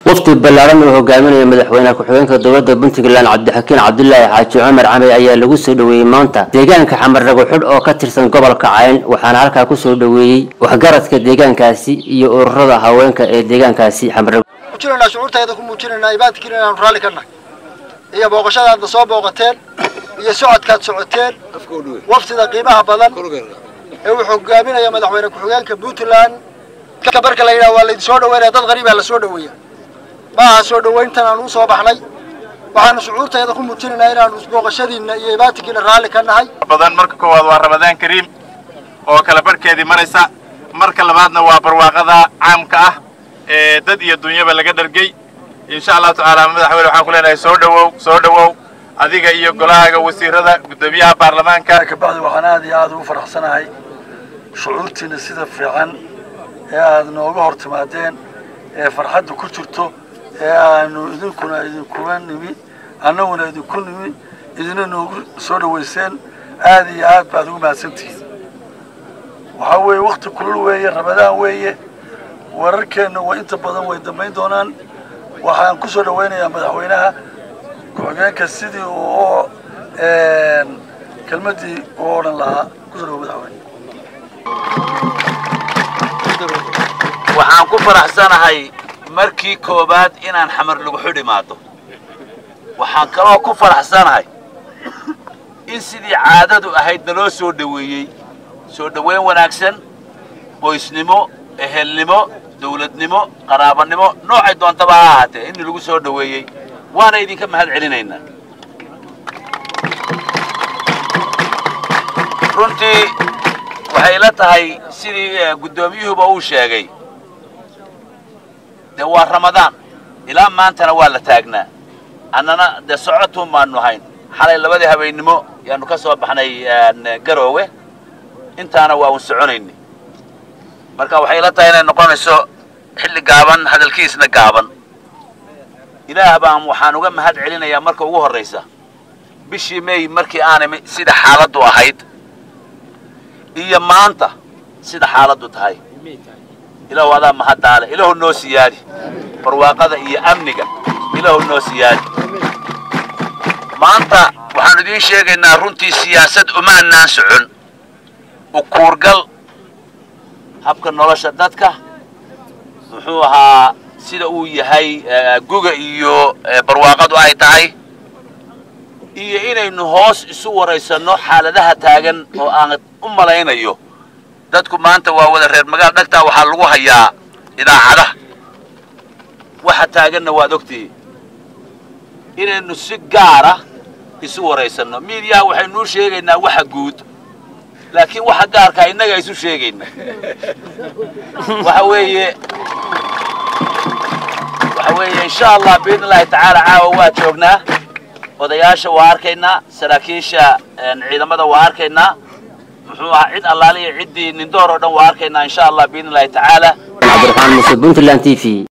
wafdi ballaaran oo hogaaminaya madaxweyne ku-xigeenka dowladda puntland cabdixakiin cabdulaahi xaaji cumar camey ayaa lagu soo dhoweeyey maanta deegaanka xamar dhaguxudh oo ka tirsan gobolka cayn waxaana halkaa kusoo dhoweeyey waxgaradka deegaankaasi iyo ururada haweenka ee deegaankaasi muujinaynaa shucuurtayda ku muujinaynaa ibaadkiina inaanu raalli ka nahay iyo booqashadaadna soo booqateen iyo socodkaad socoteen wafdida qiimaha badan ee uu hogaaminaya madaxweyne ku-xigeenka puntland marka la yidhaha waa laydin soo dhaweynaya dad qariibaa la soo dhaweeya maaha soo dhawayntan aanu usoo baxnay waxaanu shucuurtayda ku muujinaynaa inaanu booqashadiinna iyo ibaadkiina raalli ka nahay badan marka koowaad waa ramadaan kariim oo kala barhkeedii maraysa marka labaadna waa barwaaqada caamka ah ee dad iyo dunyaba laga dhargey insha allahu tacaala madaxweyne waxaan ku leenahay soo dhawow soo dhawow adiga iyo golahaaga wasiirada guddoomiyaha baarlamaanka kabacdi waxaan aad iyo aad ugu faraxsanahay shucuurtiina sida fiican ee aad nooga hor timaadeen ee farxadda ku jirto ee aanu idinkuna idinkuga nimi annaguna idinku nimi idina noogu soo dhawayseen aad iyo aad baad ugu mahadsantihiin waxaa weeye wakti kulul weeye ramadaan weeye wararkeenna waa inta badan way dambayn doonaan waxaan ku soo dhawaynayaa madaxweynaha ku-xigeenka sidii uu kelmaddii u odhan lahaa kusoo dhawo madaxweyne waxaan ku faraxsanahay markii koowaad inaan xamar lagu xidhimaado waxaan kaloo ku faraxsanahay in sidii caadadu ahayd naloo soo dhoweeyey soo dhoweyn wanaagsan qoysnimo ehelnimo dawladnimo qaraabanimo noocay doontaba ha ahaatee in lagu soo dhoweeyey waana idinka mahad celinaynaa runtii waxay la tahay sidii guddoomiyuhuba uu sheegay dee waa ramadaan ilaa maantana waa la taagnaa annana dee socotuun baanu hayn xalay labadii habeennimo yaanu ka soo baxnay garoowe intaana waa un soconayni marka waxay la tahay inay noqonayso xilli gaaban hadalkiisna gaaban ilaah baan waxaan uga mahad celinayaa marka ugu horraysa bishii may markii aanay sida xaaladdu ahayd iyo maanta sida xaaladdu tahay ilaahu adaa mahaddaale ilaahu noo siyaadi barwaaqada iyo amniga ilaahu noo siyaadi maanta waxaanu idiin sheegaynaa runtii siyaasad umaanaan socon ukuurgal habka nolosha dadka muxuu ahaa sida uu yahay guga iyo barwaaqadu ay tahay iyo inaynu hoos isu waraysanno xaaladaha taagan oo aan u malaynayo dadku maanta waa wada reer magaal dhagtaa waxaa lagu hayaa idaacadaha waxa taaganna waad ogtihi inaynu si gaara isu waraysanno miidiyaha waxaynuu sheegaynaa waxa guud laakiin waxa gaarkaa innaga isu sheegayna waxa weeye waxa weeye insha allah biidn illahi tacaala caawa waa joognaa odayaasha waa arkaynaa saraakiisha ciidamada waa arkaynaa muxuu ahaa cid allaaliya ciddii nindoor oo dhan waa arkaynaa insha allah biidn illahi tacaala cabdiraxmaan muse puntland t v